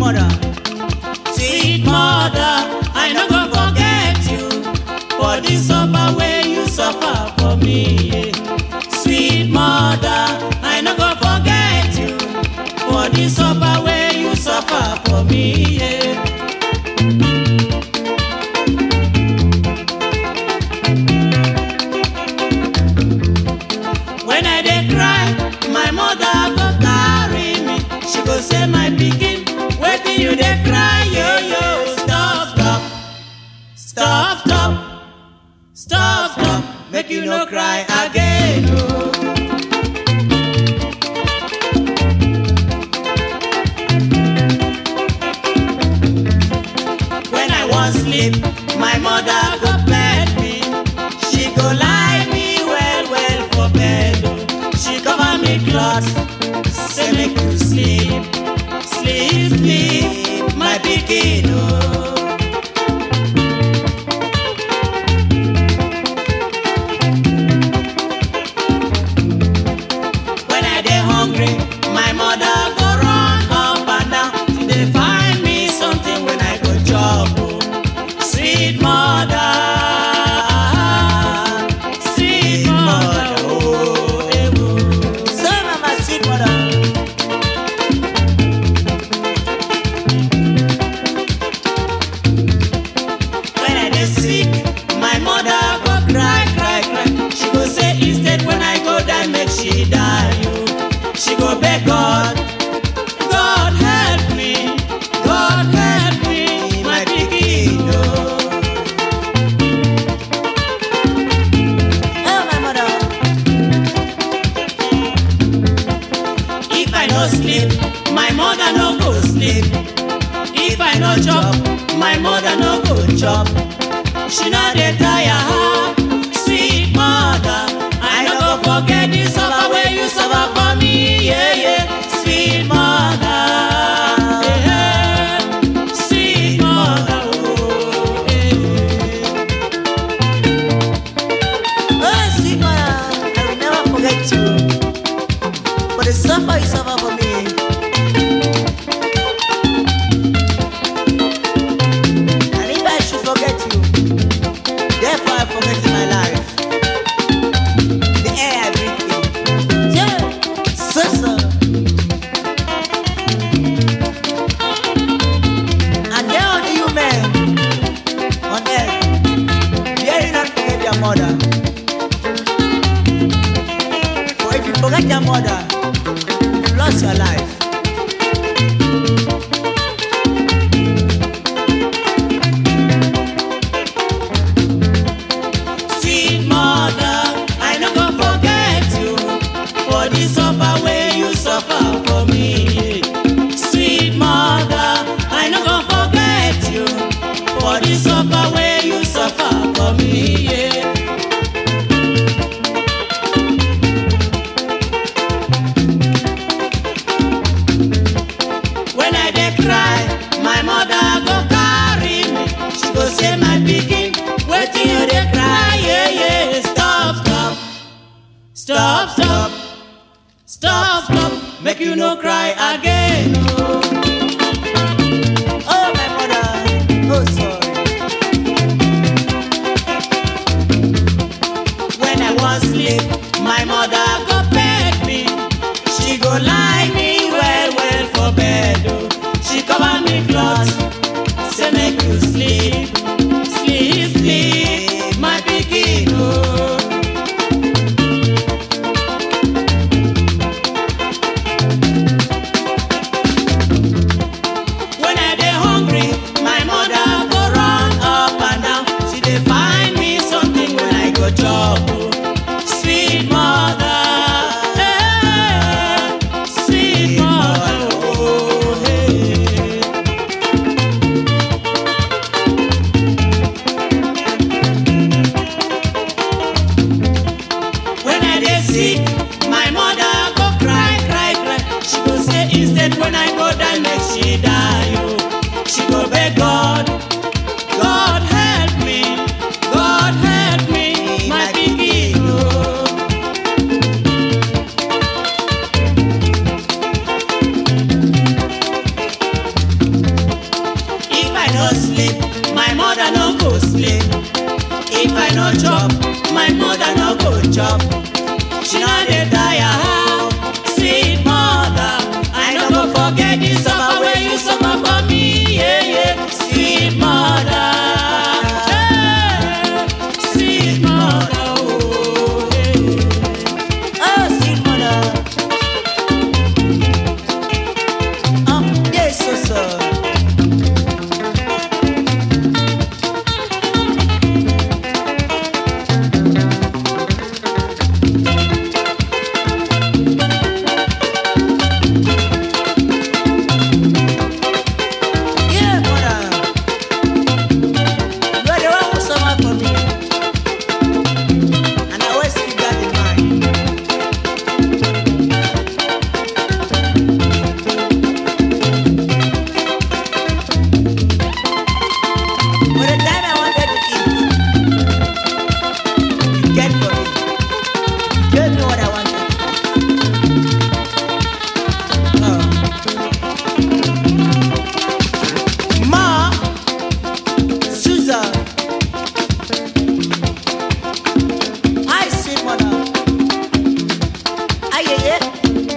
mother. Sweet mother, I no go forget you for the suffer wey you suffer for me. yeah. Sweet mother, I no go forget you for the suffer wey you suffer for me. yeah. When I dey cry, my mother go carry me. She go say, my pikin, wetin you dey cry, yo yo. Stop, stop, stop, stop, stop, stop. Make you no cry again, oh. When I wan sleep, my mother go bed me. She go lie me well well for bed. oh. She cover me cloth, say make you sleep, sleep, sleep, my pikin oh. When I dey hungry, my mother go run up and down. She dey find me something when I go chop. oh. Sweet mother, sweet mother, oh, eh, oh. So mama sweet mother. When I dey sick, my mother go cry, cry, cry. She go say instead when I go die, make she die. Oh. She go beg God, God help me, God help me, my pikin. Oh. Oh my mother. If I no sleep, my mother no go sleep. If I no chop, my mother no go chop. She no dey tire, sweet mother. I no go forget the suffer wey you suffer for me, yeah yeah. Sweet mother, yeah, yeah. sweet mother, oh, yeah. Oh sweet mother, I will never forget you. For the suffer you suffer for me. And if I should forget you, therefore I forget my life. The air I breathe in. Yeah, so so. And there are the human on earth, dare you not forget your mother. For if you forget your mother, you lost your life. Sweet mother, I no go forget you for the suffer wey you suffer for me. Sweet mother, I no go forget you for the suffer wey you suffer for me. Yeah. When I dey cry, my mother go carry me. She go say, my pikin, wetin you dey cry? Yeah, yeah. Stop, stop, stop, stop, stop, stop. Make you no cry again. Oh. Oh my mother, oh sorry. When I wan sleep, my mother go beg me. She go lie me well well for bed. Oh. She cover me cloth, say make you sleep, sleep, sleep, my pikin. Oh. When I dey hungry, my mother go run up and down. She dey find me something when I go chop. oh. Sweet mother, eh, sweet mother, oh, hey. chop, my mother no go chop. She no dey tire how, sweet mother. I no go forget the suffer wey you suffer for me, yeah yeah. Sweet mother, hey, sweet mother, oh yeah. Oh, sweet mother. Oh, yes, so so. Yeah, mother. You are the one who suffer for me. And I always keep that in mind. For the time I wanted to eat, you get for me. You gave me what I wanted. Oh. Ma, Susan, I sweet mother. Aye, aye, aye.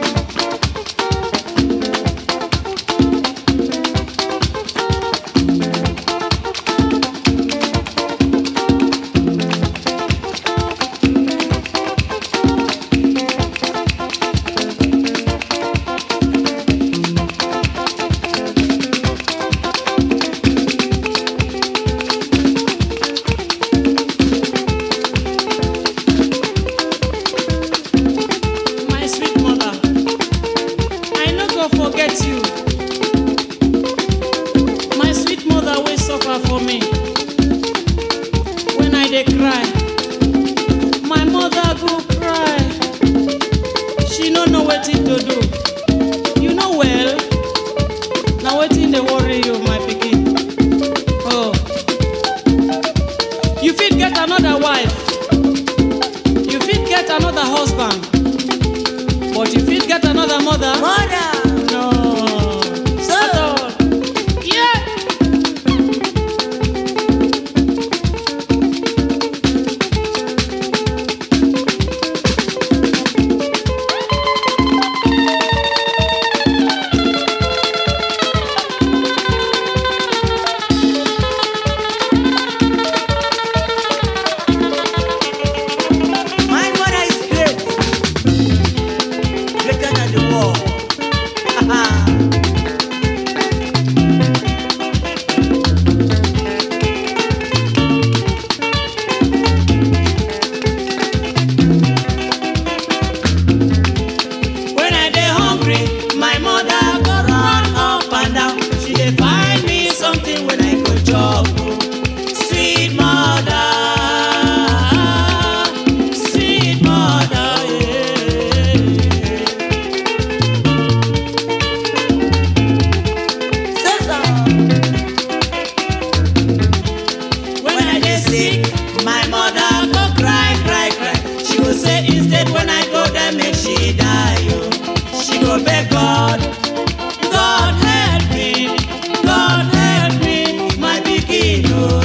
My sweet mother, I no go forget you. My sweet mother wey suffer for me. When I dey cry, my mother go cry. She no know wetin to do. You know well, na wetin dey worry you, my pikin. Oh, you fit get another wife. You fit get another husband. But you fit get another mother? Mother, No. So- At all. Yeah. my mother is great. Greater than the world. When I dey hungry, my mother go run up and down. She dey find me something when I go chop. oh. Sweet mother, sweet mother, yeah. Susan, When I dey sick, my mother go cry, cry, cry. She go say instead when I go there make she die. Oh. She go beg God, God help me, God help me, my pikin. Oh.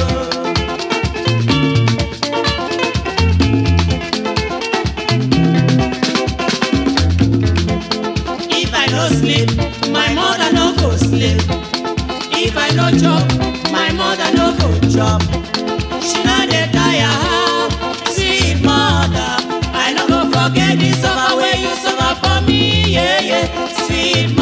If I no sleep, my mother no go sleep. If I no chop, my mother no go chop. She no dey tire how, sweet mother. I no go forget the suffer wey you suffer for me, yeah yeah. Sweet